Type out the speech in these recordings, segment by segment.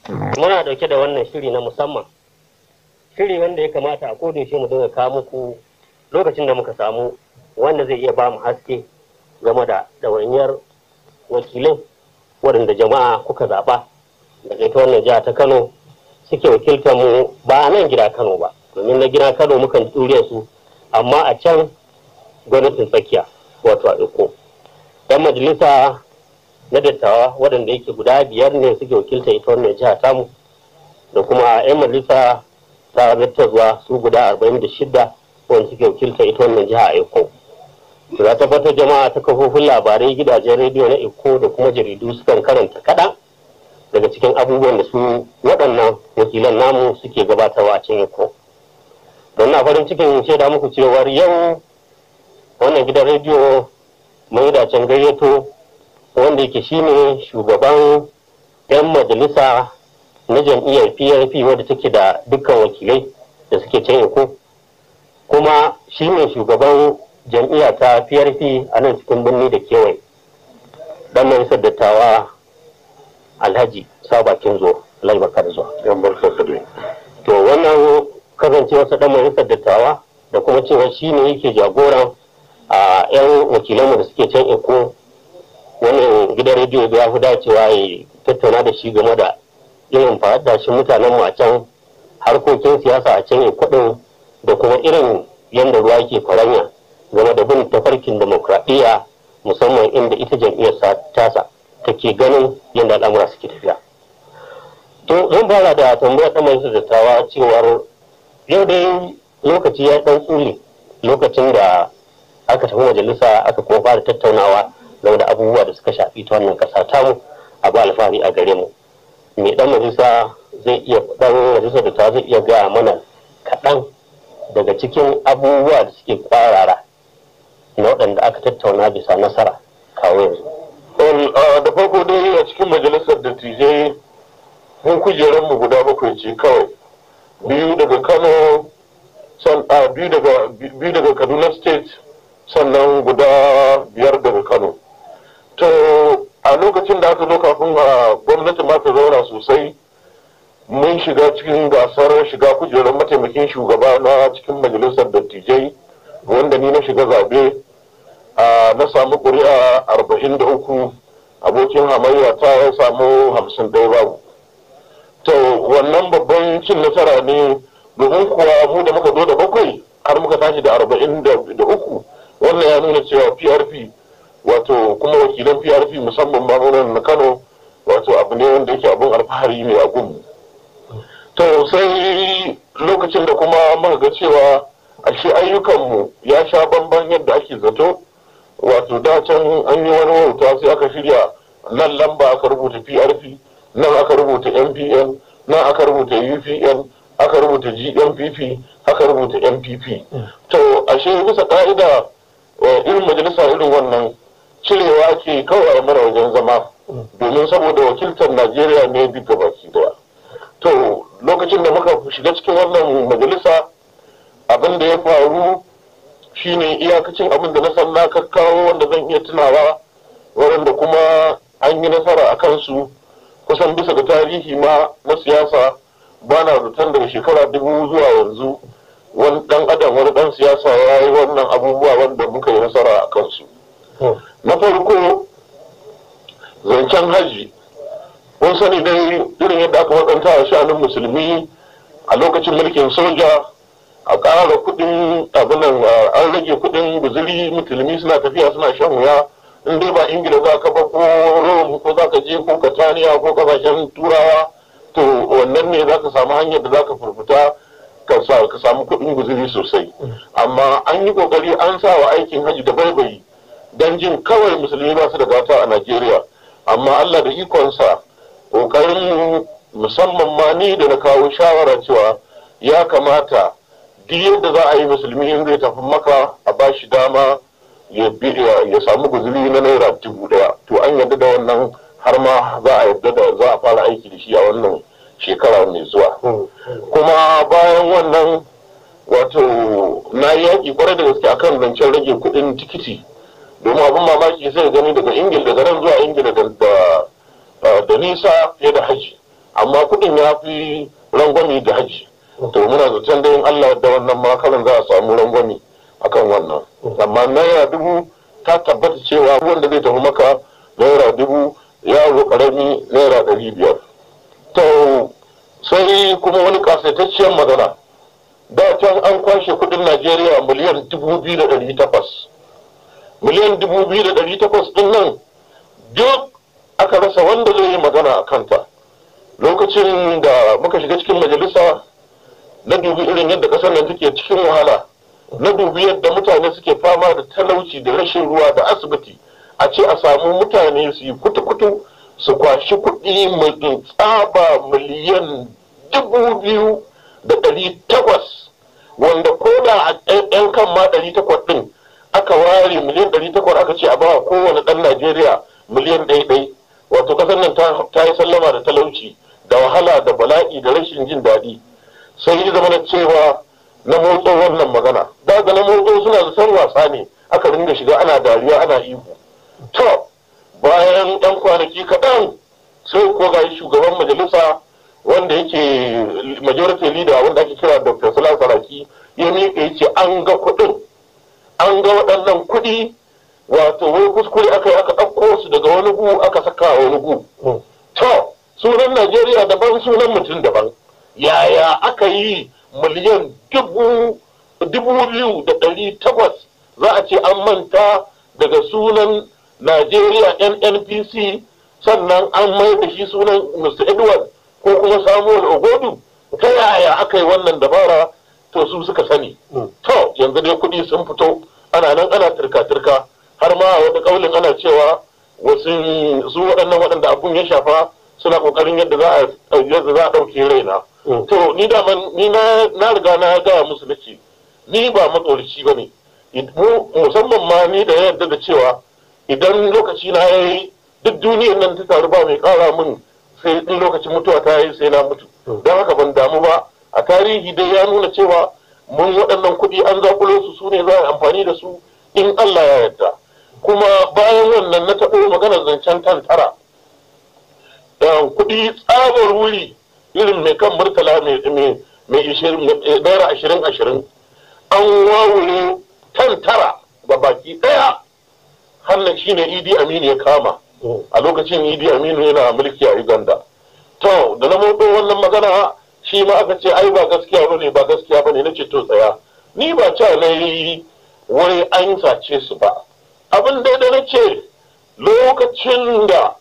muna dauke da wannan shiri na musamman shiri wanda ya kamata a kodin shi mu dinga kawo muku lokacin da muka samu wanda zai iya ba mu haske game da ɗawainiyar wakilai waɗanda jama'a kuka zaɓa daga ita wannan jiha ta kano suke wakiltar mu ba a nan gida kano ba domin na gida kano mukan ɗure su amma a can gwamnatin tsakiya wato a iko yan majalisa na dattawa waɗanda yake guda biyar ne suke wakilta ita wannan jiha tamu da kuma 'yan majalisa ta zattarwa su guda arba'in da shida wanda suke wakilta ita wannan jiha a eko za tabbatar jama'a ta kafofin labarai gidajen rediyo na eko da kuma jaridu sukan karanta kaɗan daga cikin abubuwan da su waɗannan wakilan namu suke gabatarwa a can eko don na farin cikin shaida muku cewar yau wannan gidan rediyo mai dacen gayyato wanda yake shine shugaban 'yan majalisa na jam'iyyar prp wadda take da dukkan wakilai da suke can eko kuma shine shugaban jam'iyya ta prp a nan cikin birni da kewaye dan majalisar dattawa alhaji sabakin zo laibakar zuwa to wannan kasancewarsa dan majalisar dattawa da kuma cewa shine yake jagoran a 'yan wakilanmu da suke can eko wannan gidan rediyo ya fi dacewa ya tattauna da shi game da irin shi mutanen mu a can harkokin siyasa a can kudin da kuma irin yadda ruwa ke faranya game da bin tafarkin demokradiyya musamman inda ita jam'iyyar tasa take ganin yadda al'amura suke tafiya to zan fara da tambayar ɗan majalisar dattawa cewar yau dai lokaci ya ɗan tsuli lokacin da aka tafi majalisa aka kuma fara tattaunawa game da abubuwa da suka shafi ta wannan ƙasa tamu a ba alfahari a gare mu mai dan majalisa zai iya dan majalisa da ta zai iya gaya mana kaɗan daga cikin abubuwa da suke kwarara na waɗanda aka tattauna bisa nasara kawo yanzu. da farko dai a cikin majalisar dattijai mun kujerar mu guda bakwai ce kawai biyu daga kano biyu daga kaduna state sannan guda biyar daga kano to a lokacin da aka zo kafin a gwamnati ma ta zauna sosai mun shiga cikin gasar shiga kujerar mataimakin shugaba na cikin majalisar dattijai wanda ni na shiga zabe na samu ƙuri'a arba'in da uku abokin hamayya ta ya samu hamsin ɗaya babu to wannan babban cin nasara ne domin kuwa mu da muka zo da bakwai har muka tashi da arba'in da uku wannan ya nuna cewa prp wato kuma wakilan prp musamman mamunan na kano wato abu ne wanda yake abin alfahari ne a gunmu to sai lokacin da kuma muka ga cewa ashe ayyukanmu ya sha bamban yadda ake zato wato da can an yi wani wauta sai aka shirya nan lamba aka rubuta prp nan aka rubuta mpn nan aka rubuta upn aka rubuta gmpp aka rubuta mpp to ashe bisa ka'ida irin majalisa irin wannan cirewa ke kawai mara wajen zama domin saboda wakiltar najeriya ne duka baki daya to lokacin da muka shiga cikin wannan majalisa abin da ya faru shine iyakacin abin da na san na kakkawo wanda zan iya tunawa waɗanda kuma an yi nasara a kansu kusan bisa ga tarihi ma na siyasa ba na zaton daga shekara dubu zuwa yanzu wani dan adam wani dan siyasa ya yi wannan abubuwa wanda muka yi nasara a kansu na farko zancen haji kun sani dai irin yadda aka waɗanta a sha'anin musulmi a lokacin mulkin soja a ƙara kuɗin abinan an rage kuɗin guzuri musulmi suna tafiya suna shan wuya in dai ba ingila za ka ba ko rome ko za ka je ko kataniya ko kasashen turawa to wannan ne za ka samu hanyar da za ka furfuta ka samu kuɗin guzuri sosai amma an yi kokari an sa wa aikin hajji da baibayi don jin kawai musulmi ba su da gata a najeriya amma allah da ikonsa kokarin musamman ma ni da na kawo shawara cewa ya kamata duk yadda za a yi musulmi in zai tafi maka a ba shi dama ya samu guzuri na naira dubu daya to an yarda da wannan har ma za a yarda da za a fara aiki da shi a wannan shekara mai zuwa kuma bayan wannan wato na yi yaƙi kwarai da gaske akan zancen rage kuɗin tikiti domin abin mamaki sai gani daga ingila daga nan zuwa ingila da nisa fiye da haji amma kuɗin ya fi rangwami da haji to muna zaton da yin Allah da wannan makarin za a samu rangwami akan wannan amma naira dubu ta tabbata cewa wanda zai tafi maka naira dubu yaro karami naira ɗari biyar to sai kuma wani kasaitacciyar magana da can an kwashe kudin najeriya miliyan dubu biyu da ɗari takwas miliyan dubu biyu da ɗari takwas ɗin nan duk aka rasa wanda zai yi magana a kanta lokacin da muka shiga cikin majalisa na dubi irin yadda ƙasar nan take cikin wahala na dubi yadda mutane suke fama da talauci da rashin ruwa da asibiti a ce a samu mutane su yi kutu-kutu su kwashi kuɗi mai tsaba miliyan dubu biyu da ɗari takwas wanda ko da a yan kan ma ɗari takwas ɗin aka ware miliyan ɗari takwas aka ce a bawa kowane ɗan najeriya miliyan ɗai-ɗai wato ƙasar nan ta yi sallama da talauci da wahala da bala'i da rashin jin daɗi sai yi zama na cewa na motso wannan magana daga na motso suna da san wasa ne aka ringa shiga ana dariya ana ihu to bayan ɗan kwanaki kaɗan sai ko ga shugaban majalisa wanda yake majority leader wanda ake kira dr salah saraki ya miƙa ya ce an ga kuɗin an ga waɗannan kuɗi wato wai kuskure aka yi aka ɗauko su daga wani gu aka saka wani gu to sunan najeriya daban sunan mutum daban yaya aka yi miliyan dubu biyu da ɗari takwas za a ce an manta daga sunan najeriya nnpc sannan an mai da shi sunan mr edward ko kuma samuel ogodu ta yaya aka yi wannan dabara to su suka sani to yanzu dai kuɗi sun fito ana nan ana turka-turka har ma wani kaulin ana cewa wasu su waɗannan waɗanda abun ya shafa suna ƙoƙarin yadda za a ɗauke raina to ni da ni na riga na gaya musu nake ni ba matsorici ba ne musamman ma ni da yadda da cewa idan lokaci na ya yi duk duniyar nan ta taru ba mai kara min sai in lokacin mutuwa ta yi sai na mutu don haka ban damu ba a tarihi dai ya nuna cewa mun waɗannan kuɗi an zakulo su su ne za a amfani da su in Allah ya yarda kuma bayan wannan na taɓo maganar zancen tantara kuɗi tsabar wuri irin mai kan murtala mai naira ashirin ashirin an wawure tantara ga baki ɗaya hannun shine idi aminu ya kama a lokacin idi aminu yana mulki a uganda to da na motsa wannan magana shi ma aka ce ai ba gaskiya bane ba gaskiya bane na ce to tsaya ni ba ca na yi wai an sace su ba abin da na ce lokacin da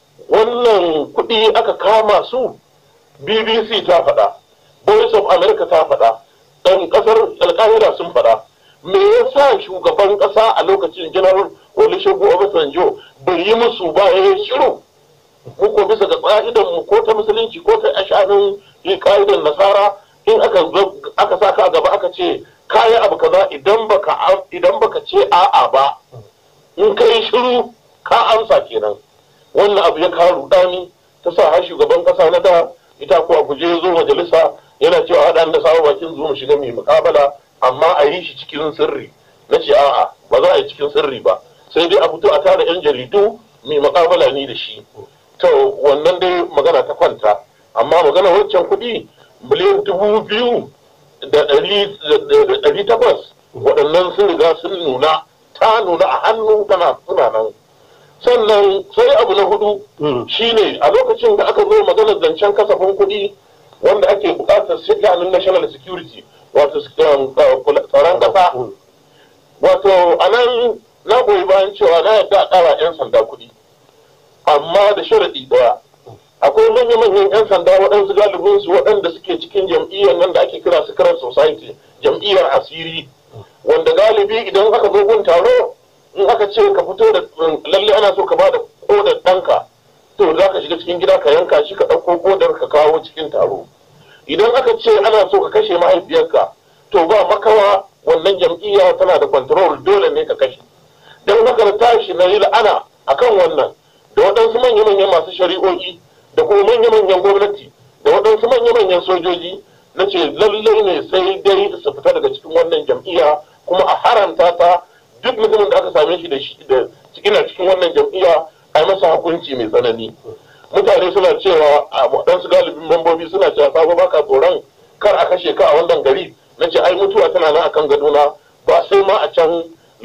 wannan kuɗi aka kama su bbc ta faɗa voice of america ta faɗa ɗan ƙasar alƙahira sun faɗa me yasa shugaban ƙasa a lokacin general olusegun obasanjo bai yi musu ba ya shiru mu ko bisa ga ƙa'idan mu ko ta musulunci ko ta ashanin ƙa'idan nasara in aka aka saka a gaba aka ce kayi abu kaza idan baka idan baka ce a'a ba in kai shiru ka amsa kenan wannan abu ya kawo rudani ta sa har shugaban ƙasa na da ita ko a guje zo majalisa yana cewa haɗa da sawa bakin zo mu shiga mai mukabala amma a yi shi cikin sirri na ce a'a ba za a yi cikin sirri ba sai dai a fito a tara yan jaridu mai mukamala ni da shi to wannan dai magana ta kwanta amma magana wancan kuɗi miliyan dubu biyu da ɗari takwas waɗannan sun riga sun nuna ta nuna a hannu tana suna nan sannan sai abu na hudu shine a lokacin da aka zo maganar zancen kasafin kuɗi wanda ake buƙatar sha'anin national security wato tsaron ƙasa wato a nan na goyi bayan cewa na yadda a ƙara 'yan sanda kuɗi amma da sharaɗi ɗaya akwai manya-manyan 'yan sanda waɗansu galibin su waɗanda suke cikin jam'iyyar nan da ake kira secret society jam'iyyar asiri wanda galibi idan aka zo gun taro in aka ce ka fito da lalle ana so ka bada kodar ɗanka to za ka shiga cikin gida ka yanka shi ka ɗauko kodar ka kawo cikin taro idan aka ce ana so ka kashe mahaifiyarka to ba makawa wannan jam'iyya tana da control dole ne ka kashe don haka na tashi na yi la'ana akan wannan da waɗansu manya-manyan masu shari'o'i da kuma manya-manyan gwamnati da waɗansu manya-manyan sojoji na ce lallai ne sai dai su fita daga cikin wannan jam'iyya kuma a haramta ta duk mutumin da aka same shi da shi da cikin wannan jam'iyya a yi masa hukunci mai tsanani mutane suna cewa a waɗansu galibin dabbobi suna cewa sabo baka tsoron kar a kashe ka a wannan gari na ce ai mutuwa tana nan akan gadona ba sai ma a can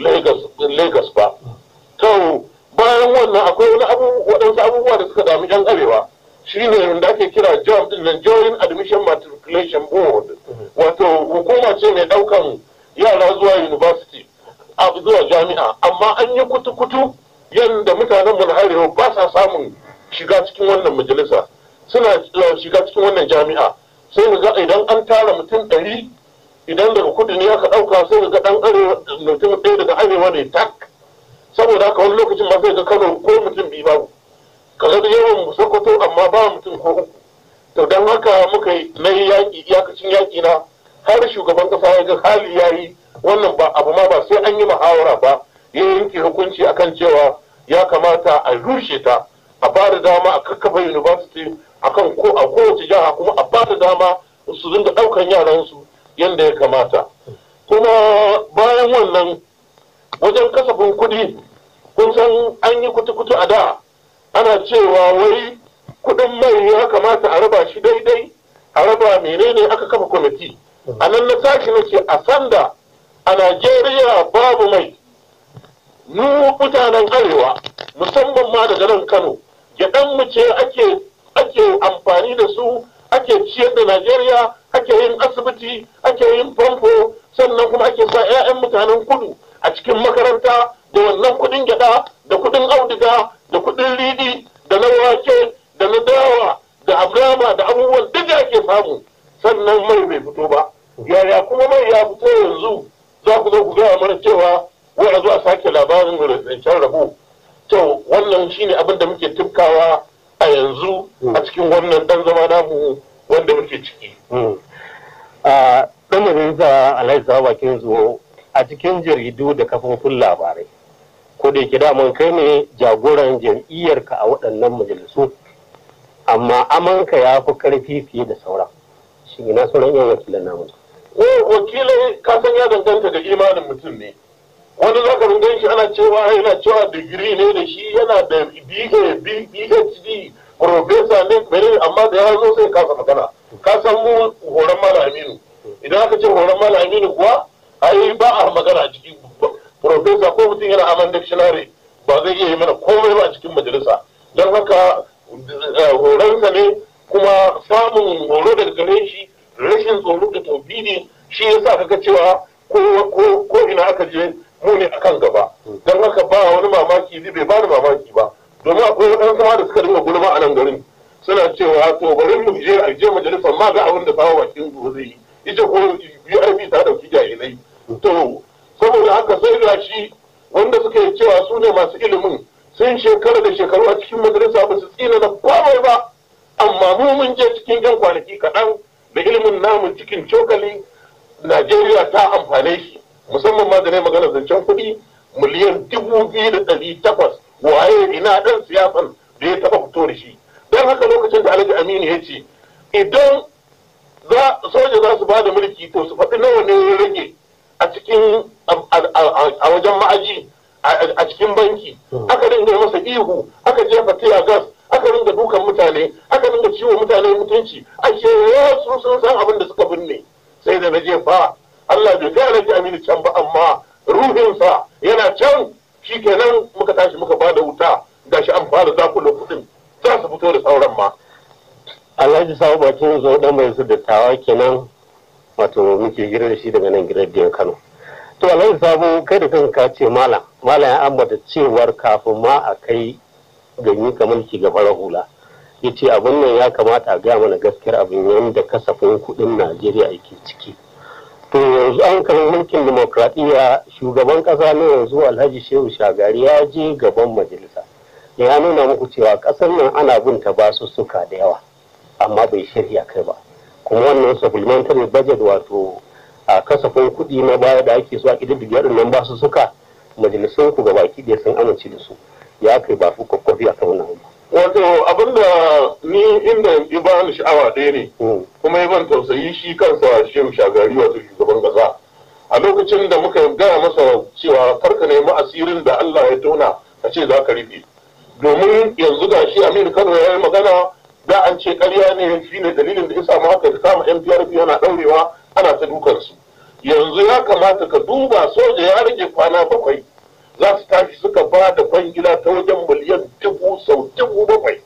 Lagos ba to bayan wannan akwai wani abu waɗansu abubuwa da suka dami yan arewa shine da ake kira JAM din nan Joint Admission Matriculation Board wato hukuma ce mai ɗaukan yara zuwa university a zuwa jami'a amma an yi kutu-kutu yadda mutanen mu na arewa ba sa samun shiga cikin wannan majalisa suna shiga cikin wannan jami'a sai ga idan an tara mutum ɗari idan daga kudu ne aka ɗauka sai ga ɗan arewa mutum ɗaya daga arewa ne tak saboda haka wani lokacin ma sai ga kano ko mutum biyu babu kaga da yawan sokoto amma ba mutum ko uku to don haka muka yi na yaƙi iyakacin yaƙi na har shugaban ƙasa ya ga hali ya yi wannan ba abu ma ba sai an yi muhawara ba ya yanke hukunci akan cewa ya kamata a rushe ta a ba da dama a kakkafa university akan ko a kowace jiha kuma a ba da dama su dinga ɗaukan yaransu yadda ya kamata kuma bayan wannan wajen kasafin kuɗi kun san an yi kutu-kutu a da ana cewa wai kuɗin mai ya kamata a raba shi daidai a raba menene aka kafa kwamiti a nan na tashi na ce a sanda a najeriya babu mai mu mutanen arewa musamman ma daga nan kano gyaɗan mu ce ake ake amfani da su ake ciyar da najeriya ake yin asibiti ake yin famfo sannan kuma ake sa 'ya'yan mutanen kudu a cikin makaranta da wannan kudin gyada da kudin auduga da kudin riɗi da na wake da na dawa da abrama da abubuwan duk da ake samu sannan mai bai fito ba yaya kuma mai ya fito yanzu za ku zo ku gaya mana cewa wai a zo a sake labarin zancen rabo to wannan shine abin da muke tufkawa a yanzu a cikin wannan dan zama namu wanda muke ciki. a ɗan majalisa alhaji sawa bakin zuwa a cikin jaridu da kafofin labarai ko da yake daman kai ne jagoran jam'iyyarka a waɗannan majalisu amma amanka ya fi karfi fiye da sauran shi ina sauran yan wakilan namu wakilai ka san ya danganta ga imanin mutum ne wani zaka rungan shi ana cewa yana cewa digiri ne da shi yana da BA PhD professor ne menene amma da ya zo sai kasa magana ka san mu horon mala aminu idan aka ce horon mala aminu kuwa ai ba a magana a cikin professor ko mutum yana aman dictionary ba zai iya yi mana komai ba a cikin majalisa don haka horonsa ne kuma samun horo daga gare shi rashin tsoro da taubidi shi yasa kaga cewa ko ina aka je mu ne akan gaba don haka ba wani mamaki zai bai bani mamaki ba domin akwai waɗansu ma da suka dinga gulma a nan garin suna cewa to bari mu je a je majalisar ma ga abin da sawa bakin gobe zai yi ita ko URB ta dauki jahilai to saboda haka sai ga shi wanda suka yi cewa su ne masu ilimin sun shekara da shekaru a cikin majalisa ba su tsina da komai ba amma mu mun je cikin yan kwanaki kaɗan da ilimin namu cikin cokali Najeriya ta amfane shi musamman ma da ne magana zancen kuɗi miliyan dubu biyu da ɗari takwas waye ina ɗan siyasan da ya taɓa fito da shi don haka lokacin da alhaji aminu ya ce idan soja za su ba da mulki to su faɗi nawa ne ya rage a cikin a wajen ma'aji a cikin banki aka dinga masa ihu aka jefa tiya gas aka dinga dukan mutane aka dinga ciwo mutane mutunci ashe su sun san abin da suka binne sai da na jefa Allah bai kai alhaji aminu can ba amma ruhinsa yana can shi kenan muka tashi muka ba da wuta gashi an fara zakula kuɗin za su fito da sauran ma alhaji sabu bakin zo dan mai su dattawa kenan wato muke gira da shi daga nan gidan kano to alhaji sabu kai da kanka ka ce malam malam ya ambata cewar kafin ma a kai ganyi ka mulki ga farar hula ya ce abin nan ya kamata a gaya mana gaskiyar abin yadda kasafin kuɗin najeriya yake ciki to yanzu an kan mulkin demokradiyya shugaban ƙasa na yanzu alhaji shehu shagari ya je gaban majalisa ya nuna muku cewa ƙasar nan ana bin ta basussuka da yawa amma bai shirya kai ba kuma wannan supplementary budget wato a kasafin kuɗi na baya da ake so a ƙididdiga nan basussuka majalisun ku ga baki ɗaya sun amince da su ya kai ba su kwakwafi a kan wannan wato abinda ni inda ya ba ni sha'awa ɗaya ne kuma ya ban tausayi shi kansa shehu shagari wato shugaban ƙasa a lokacin da muka gaya masa cewa karka nemi asirin da Allah ya tona a ce za ka rufe domin yanzu ga shi Aminu Kano ya yi magana da an ce ƙarya ne shine dalilin da isa ma haka kama NPRP yana ɗaurewa ana ta dukansu yanzu ya kamata ka duba soja ya rage kwana bakwai za su tashi suka ba da kwangila ta wajen miliyan dubu sau dubu bakwai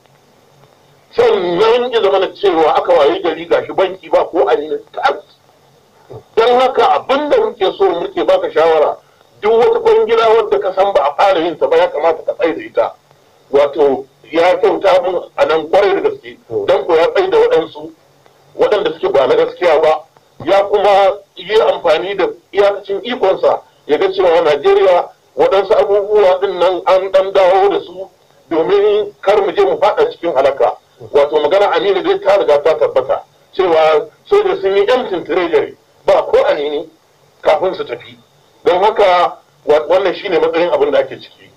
sannan ya zama na cewa aka waye gari gashi banki ba ko aninin tas don haka abin da muke so muke baka shawara duk wata kwangila wadda ka san ba a fara yin ta ba ya kamata ka tsaye da ita wato ya kyauta mun a nan kwarai da gaske don ko ya tsaye da waɗansu waɗanda suke ba na gaskiya ba ya kuma yi amfani da iyakacin ikonsa ya ga cewa najeriya waɗansu abubuwa din nan an ɗan dawo da su domin kar mu je mu faɗa cikin halaka wato magana aminu dai ta riga ta tabbata cewa soja sun yi empty treasury ba ko anini kafin su tafi don haka wannan shine matsayin abin da ake ciki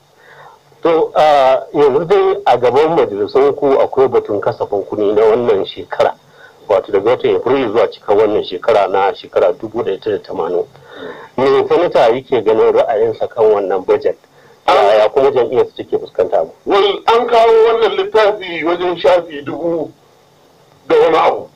to yanzu dai a gaban majalisun ku akwai batun kasafin kuɗi na wannan shekara wato daga watan april zuwa cikin wannan shekara na shekara dubu da ita da tamanin me sanata yake ganin ra'ayinsa kan wannan budget ya kuma jam'iyyar su take fuskanta mu wal an kawo wannan littafi wajen shafi dubu da wani abu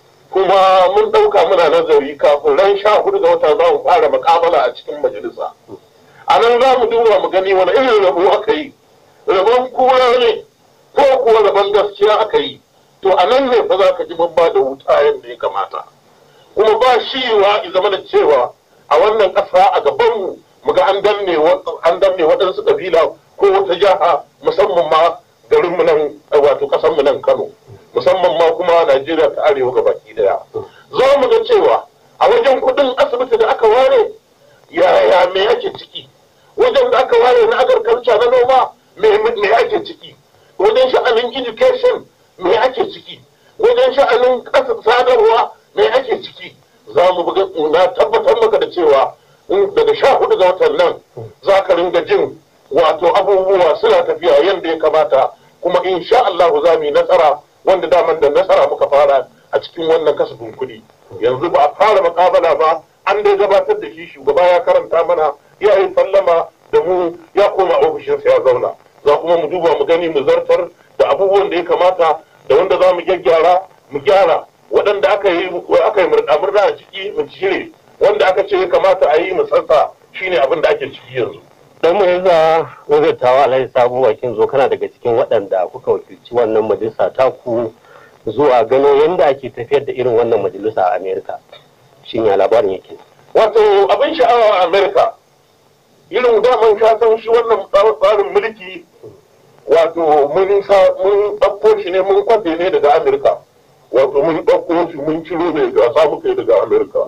kuma mun ɗauka muna nazari kafin ran sha hudu ga wata za mu fara makabala a cikin majalisa a nan za mu duba mu gani wani irin rabo aka yi rabon kowa ne ko kuwa rabon gaskiya aka yi to a nan ne fa za ka ji mun ba da wuta yadda ya kamata kuma ba shi wa zama da cewa a wannan ƙasa a gabanmu mu ga an danne an danne waɗansu ƙabila ko wata jiha musamman ma garinmu nan wato ƙasarmu nan Kano musamman ma kuma Najeriya ta arewa ga baki daya za mu ga cewa a wajen kuɗin asibiti da aka ware yaya me ake ciki wajen da aka ware na agriculture na noma me ake ciki wajen sha'anin education me ake ciki wajen sha'anin ƙasar sadarwa me ake ciki za mu buga na tabbatar maka da cewa daga sha hudu ga watan nan za ka ringa jin wato abubuwa suna tafiya yadda ya kamata kuma insha Allah za mu yi nasara wanda daman da nasara muka fara a cikin wannan kasafin kuɗi yanzu ba a fara makabala ba an dai gabatar da shi shugaba ya karanta mana ya yi sallama da mu ya koma ofishinsa ya zauna za kuma mu duba mu gani mu zartar da abubuwan da ya kamata da wanda za mu gyaggyara mu gyara waɗanda aka yi aka yi murɗa a ciki mu cire wanda aka ce ya kamata a yi mu sassa shine abin da ake ciki yanzu dan mu yanzu wazirtawa alhaji sabu bakin zo kana daga cikin waɗanda kuka wakilci wannan majalisa ta ku zuwa gano yadda ake tafiyar da irin wannan majalisa a amerika shin ya labarin yake wato abin sha'awa a amerika irin daman ka san shi wannan tsarin mulki wato mun ɗauko shi ne mun kwafe ne daga amerika wato mun ɗauko shi mun ciro ne ga samu kai daga amerika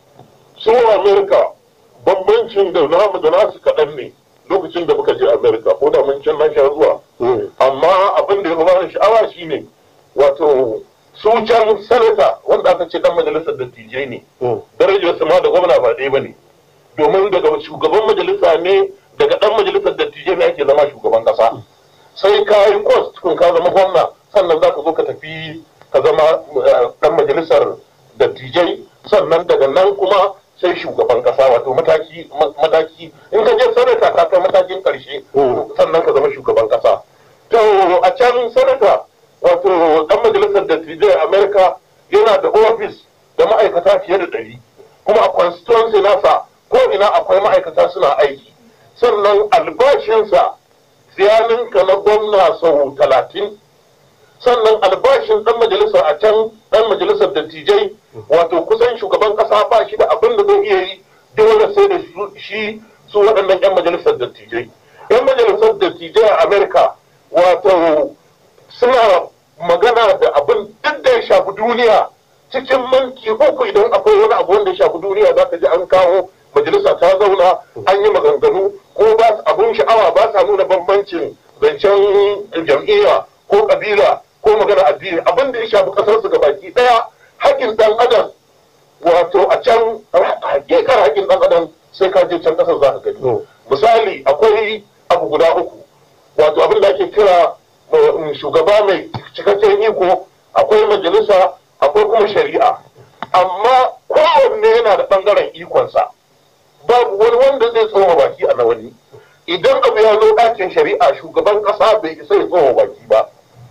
su amerika bambancin da namu da nasu kaɗan ne lokacin da muka je amerika ko da mun can na sha zuwa amma abin da ya bani sha'awa shine wato su can sanata wanda aka ce dan majalisar dattijai ne darajar su ma da gwamna ba ɗaya ba ne domin daga shugaban majalisa ne daga dan majalisar dattijai ne ake zama shugaban kasa sai ka yi kwas tukun ka zama gwamna sannan za ka zo ka tafi ka zama dan majalisar dattijai sannan daga nan kuma sai shugaban kasa wato mataki mataki in ka je sanata ka kai matakin karshe sannan ka zama shugaban kasa to a can sanata wato dan majalisar dattijai america yana da ofis da ma'aikata fiye da ɗari kuma a constituency nasa ko ina akwai ma'aikata suna aiki sannan albashinsa siyaninka na gwamna sau talatin sannan albashin dan majalisar a can dan majalisar dattijai wato kusan shugaban kasa ba shi da abin da zai iya yi dole sai da shi su waɗannan 'yan majalisar dattijai 'yan majalisar dattijai a amerika wato suna magana da abin duk da ya shafi duniya cikin minti uku idan akwai wani abu wanda ya shafi duniya za ka ji an kawo majalisa ta zauna an yi maganganu ko ba abun sha'awa ba sa nuna bambancin zancen jam'iyya ko kabila ko magana addini abin da ya shafi kasar su gabaki daya haƙƙin dan adam wato a can hakikar haƙƙin dan adam sai ka je can kasar za ka gani misali akwai abu guda uku wato abin da ake kira shugaba mai cikakken iko akwai majalisa akwai kuma shari'a amma kowanne yana da ɓangaren ikonsa babu wani wanda zai tsoma baki a na wani idan abu ya zo ɗakin shari'a shugaban ƙasa bai isa ya tsoma baki ba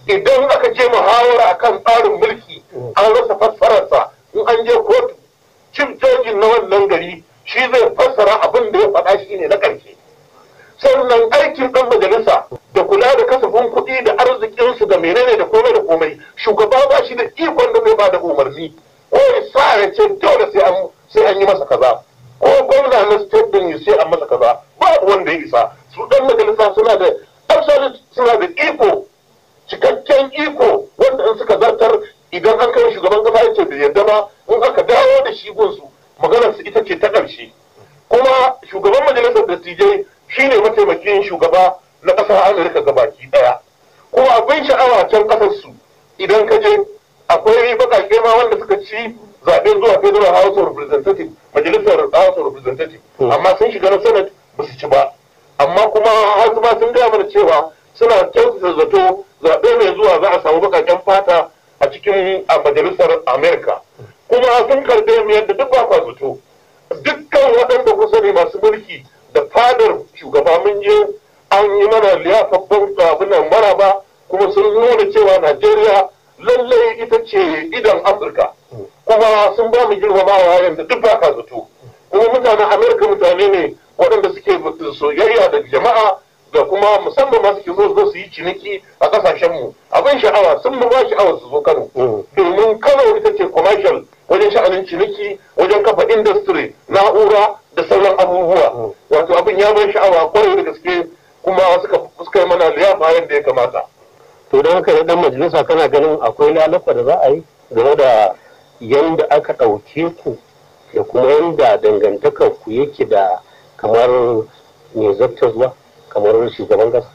idan aka je muhawara akan tsarin mulki an rasa fassararsa in an je kotu cin jojin na wannan gari shi zai fassara abin da ya faɗa shi ne na ƙarshe sannan aikin ɗan majalisa da kula da kasafin kuɗi da arzikinsu da menene da komai da komai shugaba ba shi da ikon da zai ba da umarni ko ya sa ya ce dole sai an sai an yi masa kaza ko gwamna na state din ya sai an masa kaza ba wanda ya isa su ɗan majalisa suna da absolute suna da iko cikakken iko wanda in suka zartar idan an kai shugaban kasa ya ce da yadda ba in aka dawo da shi gunsu maganar su ita ce ta ƙarshe kuma shugaban majalisar dattijai shine mataimakin shugaba na ƙasar amurka gabaki ɗaya kuma abin sha'awa can ƙasar su idan ka je akwai baƙaƙe ma wanda suka ci zaɓen zuwa federal house of representative majalisar house of representative amma sun shiga na senate ba su ci ba amma kuma har ma sun gaya mana cewa suna kyautata zato zaɓe mai zuwa za a samu baƙaƙen fata a cikin a majalisar amerika kuma sun karɓe mu yadda duk ba kwa zato dukkan waɗanda kusa ne masu mulki da fadar shugaba mun je an yi mana liyafafan abinan maraba kuma sun nuna cewa najeriya lallai ita ce idan afirka kuma sun ba mu girmamawa yadda duk ba ka zato kuma mutanen amerika mutane ne waɗanda suke soyayya da jama'a da kuma musamman ma suke zo zo su yi ciniki a kasashenmu abin sha'awa sun mu ba sha'awar su zo kano domin kano ita ce commercial wajen sha'anin ciniki wajen kafa industry na'ura da sauran abubuwa wato abin ya ban sha'awa kwarai da gaske kuma suka suka yi mana liyafa yadda ya kamata to don haka ne dan majalisa kana ganin akwai lalafa da za a yi game da yanda aka ɗauke ku da kuma yanda dangantakar ku yake da kamar mai zarta zuwa kamar shugaban kasa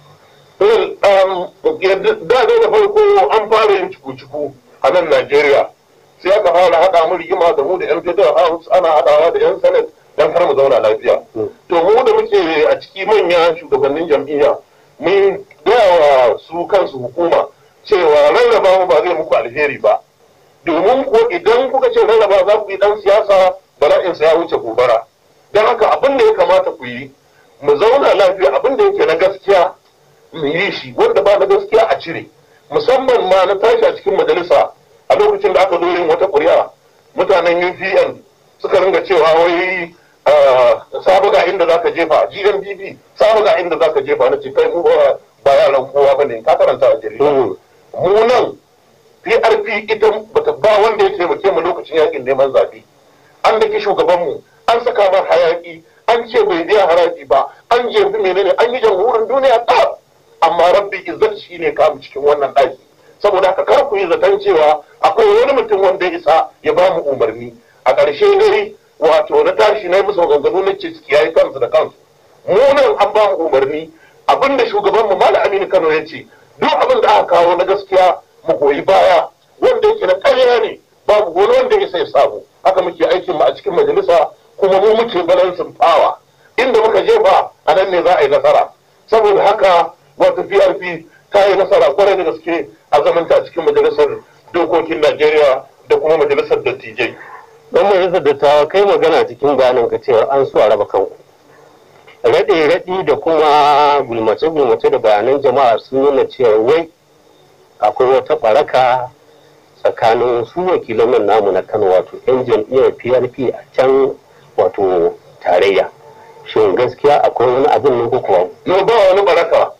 da da farko an fara yin ciku-ciku a nan Najeriya sai aka fara haɗa mu rigima da mu da yan federal house ana haɗawa da yan senate don har mu zauna lafiya to mu da muke a ciki manya shugabannin jam'iyya mun gaya wa su kansu hukuma cewa rarraba mu ba zai muku alheri ba domin ko idan kuka ce rarraba za ku yi dan siyasa bala'insa ya wuce gobara don haka abin da ya kamata ku yi mu zauna lafiya abin da yake na gaskiya mu yi shi wanda ba na gaskiya a cire musamman ma na tashi a cikin majalisa a lokacin da aka zo yin wata ƙuri'a mutanen UPN suka ringa cewa wai sabu ga inda zaka jefa GMPP sabu ga inda zaka jefa na ce kai mu ba yaran kowa bane ka karanta a jarida mu nan PRP ita bata ba wanda ya taimake mu lokacin yakin neman zaɓe an daki shugabanmu an saka mar hayaki an ce bai biya haraji ba an jefi menene an yi jamhurin duniya ta amma rabbi izzat shi ne kamu cikin wannan ɗaki saboda haka kar ku yi zaton cewa akwai wani mutum wanda ya isa ya ba mu umarni a ƙarshe dai wato na tashi na yi musu maganganu na ce ciki yayi kansu da kansu mu nan an ba mu umarni abinda shugaban mu malam aminu kano ya ce duk abin da aka kawo na gaskiya mu goyi baya wanda yake na ƙarya ne babu wani wanda ya sai samu haka muke aikin mu a cikin majalisa kuma mu muke balansin fawa inda muka jefa a nan ne za a yi nasara saboda haka wata PRP ta yi nasara kwarai da gaske a zamanta a cikin majalisar dokokin Najeriya da kuma majalisar dattijai. dan majalisar dattawa kai magana cikin bayanin ka cewa an so a raba kanku raɗe raɗi da kuma gulmace gulmace da bayanan jama'a sun nuna cewa wai akwai wata ɓaraka tsakanin su wakilan nan namu na kano wato yan jam'iyyar prp a can wato tarayya shin gaskiya akwai wani abin ne ko kuwa No ba wani baraka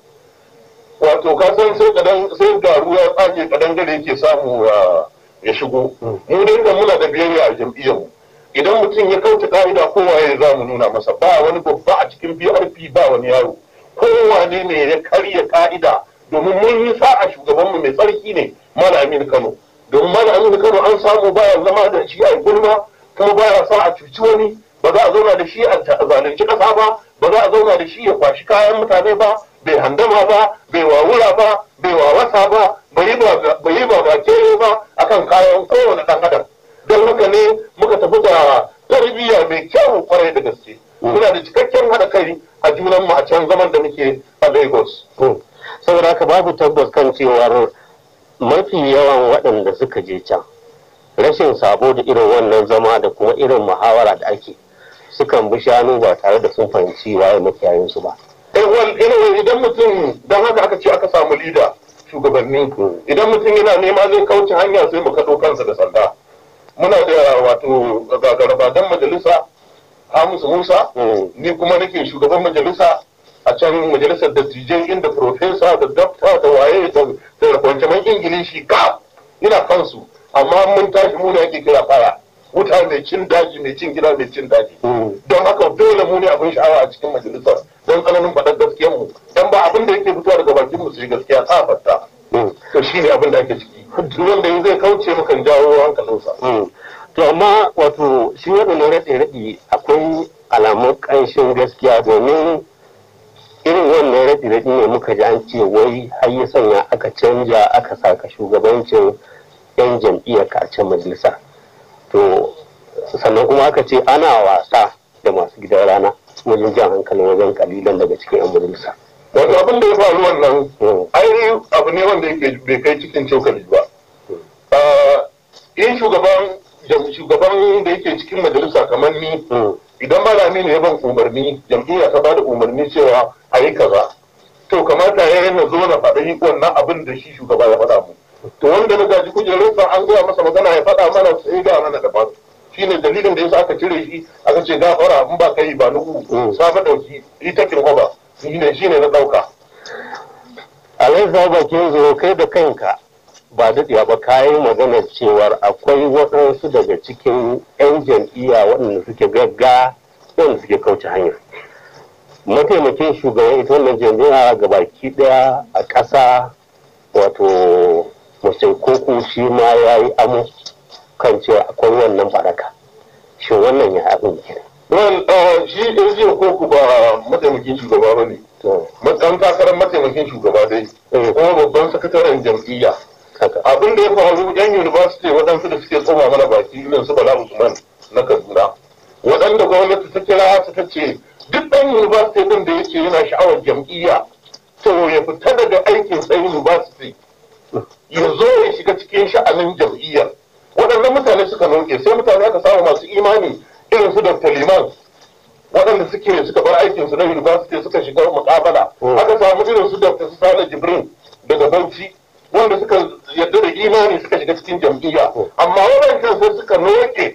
wato ka san sai kadan sai garu ya tsage kadan gare yake samu ya shigo mu dai da muna da biyayya a jam'iyyar mu idan mutum ya kauce ka'ida kowa ya za mu nuna masa ba wani babba a cikin PRP ba wani yaro kowane ne ya karya ka'ida domin mun yi sa'a shugabanmu mai tsarki ne Malam Aminu Kano domin Malam Aminu Kano an samu baya zama da shi a gulma kuma baya sa a cuci wani ba za a zauna da shi a zalunci kasa ba ba za a zauna da shi ya kwashi kayan mutane ba bai handama ba bai wawura ba bai wawasa ba bai yi ba ba kere ba akan kayan kowane ɗan adam don haka ne muka tafi da tarbiyya mai kyau kwarai da gaske muna da cikakken haɗa kai a junan mu a can zaman da muke a Lagos. saboda haka babu tabbas kan cewar mafi yawan waɗanda suka je can rashin sabo da irin wannan zama da kuma irin muhawara da ake sukan bi shanu ba tare da sun fahimci waye makiyayinsu ba. idan mutum don haka aka ce aka samu lida shugabanni idan mutum yana nema zai kauce hanya sai mu kaɗo kansa da sanda muna da wato gagarabadan majalisa Hamisu Musa ni kuma nake shugaban majalisa a can majalisar dattijai inda profesa da dafta da waye da kwancaman ingilishi ka ina kansu amma mun tashi mu ne ake kira fara wuta mai cin daji mai cin gida mai cin daji don haka dole mu ne abin sha'awa a cikin majalisar don tsananin faɗar gaskiyar mu dan ba abin da yake fitowa daga bakin mu su gaskiya tsafarta to shine abin da ake ciki duk wanda zai kauce mukan jawo hankalinsa to amma wato shi waɗannan raɗe-raɗe akwai alamun ƙanshin gaskiya domin irin wannan raɗe-raɗe ne muka ji an ce wai har ya sanya aka canja aka saka shugabancin 'yan jam'iyyar kacin majalisa to sannan kuma aka ce ana wasa da masu gidan rana wajen jan hankalin wajen kalilan daga cikin 'yan majalisa wato abin da ya faru wannan ai abu ne wanda yake bai kai cikin cokali ba in shugaban shugaban da yake cikin majalisa kamar ni idan malami ne ya ban umarni jam'iyya ta bada umarni cewa a yi kaza to kamata ya yana zo na faɗa wannan abin da shi shugaba ya faɗa mu to wanda na gaji kujerarsa an gaya masa magana ya faɗa mana sai ga mana daban shine dalilin da yasa aka cire shi aka ce gafara in ba kai ba nuku safa dauki ita kin hoba shine shine na dauka alai bakin zo kai da kanka ba daɗewa ba kayan maganar cewar akwai waɗansu daga cikin 'yan jam'iyya waɗanda suke gagga waɗanda suke kauce hanya mataimakin shugaban ita wannan jam'iyya ga baki ɗaya a ƙasa wato masai koko shi ma ya yi amo kan cewa akwai wannan baraka shi wannan ya abin kenan Well, shi ɗin koko ba mataimakin shugaba ba ne. Matsan takarar mataimakin shugaba dai. Kuma babban sakataren jam'iyya. abin da ya faru yan university waɗansu da suke tsoma mana baki irin su bala usman na kaduna waɗanda gwamnati ta kira su ta ce duk ɗan university ɗin da yake yana sha'awar jam'iyya to ya fita daga aikin sa university ya zo ya shiga cikin sha'anin jam'iyyar waɗannan mutane suka noke sai mutane aka samu masu imani irin su dr liman waɗanda suke suka bar aikinsu na university suka shiga muƙabala aka samu irin su dr sale jibrin daga bauchi wanda suka yarda da imani suka shiga cikin jam'iyya amma waɗancan sai suka noke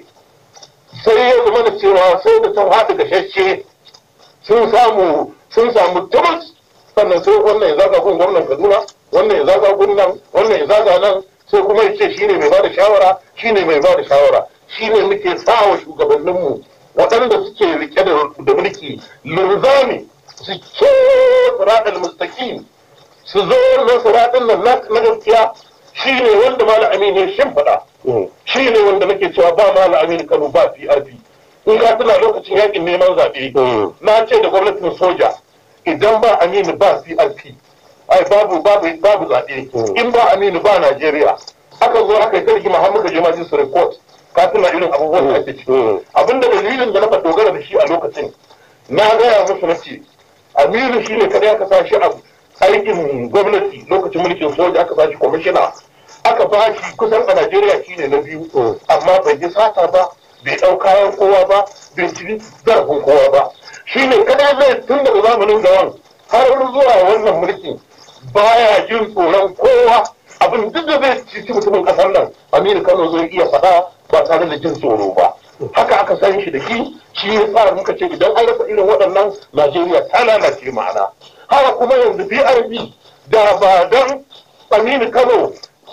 sai ya zama da cewa sai da sun haɗu gashashe sun samu sun samu tubus sannan sai wannan ya zaga gun gwamnan kaduna wannan ya zaga gun nan wannan ya zaga nan sai kuma ya ce shine mai bada shawara shine mai bada shawara shine muke sawa shugabanninmu waɗanda suke rike da mulki linzami su ce siratal mustaqim su zo na siratin nan na gaskiya shi ne wanda mala amini ya shimfiɗa shi ne wanda nake cewa ba mala amini kano ba prp in ka tuna lokacin yakin neman zaɓe na ce da gwamnatin soja idan ba aminu ba prp ai babu babu babu zaɓe in ba aminu ba najeriya aka zo aka yi tarki muhammadu je majalisar report ka tuna irin abubuwan da ake ciki abinda dalilin da na dogara da shi a lokacin na gaya musu na ce aminu shi ne kada aka sa shi abu aikin gwamnati lokacin mulkin soja aka bashi kwamishina aka bashi kusan a najeriya shine na biyu amma bai yi sata ba bai ɗau kayan kowa ba bai ci zarafin kowa ba shine kada zai tun daga zamanin gawan har zuwa wannan mulkin baya jin tsoron kowa abin duk da zai ci mutumin kasar nan aminu kano zai iya faɗa ba tare da jin tsoro ba haka aka san shi da shi shi ya sa muka ce idan an rasa irin waɗannan najeriya ta lalace ma'ana haka kuma yanzu brb da ba don aminu kano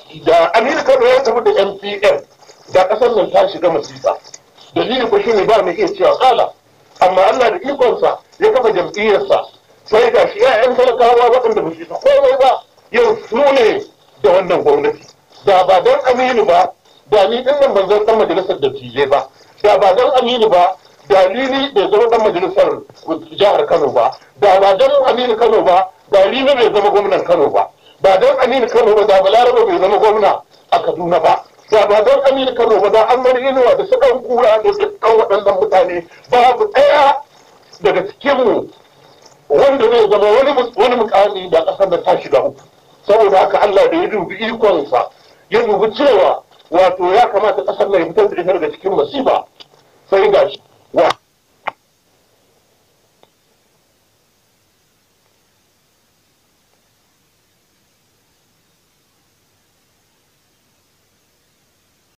da aminu kano ya tafi da mpn da kasar nan ta shiga masifa dalili ko shine ba mai iya cewa kala amma allah da ikonsa ya kafa jam'iyyarsa sai ga shi ya'yan talakawa waɗanda ba su ta komai ba yau su ne da wannan gwamnati da ba don aminu ba da ni din nan ban zan dan majalisar dattijai ba da ba don aminu ba dalili bai zama dan majalisar jihar Kano ba da ba don Aminu Kano ba dalili bai zama gwamnan Kano ba ba don Aminu Kano ba da Balaraba bai zama gwamna a Kaduna ba da ba don Aminu Kano ba da an mani inuwa da sukan kura da dukkan waɗannan mutane babu ɗaya daga cikinmu wanda zai zama wani wani mukami da ƙasar da ta shiga uku saboda haka Allah da ya dubi ikonsa ya dubi cewa wato ya kamata ƙasar nan ya fitar da ita daga cikin masifa sai gashi wa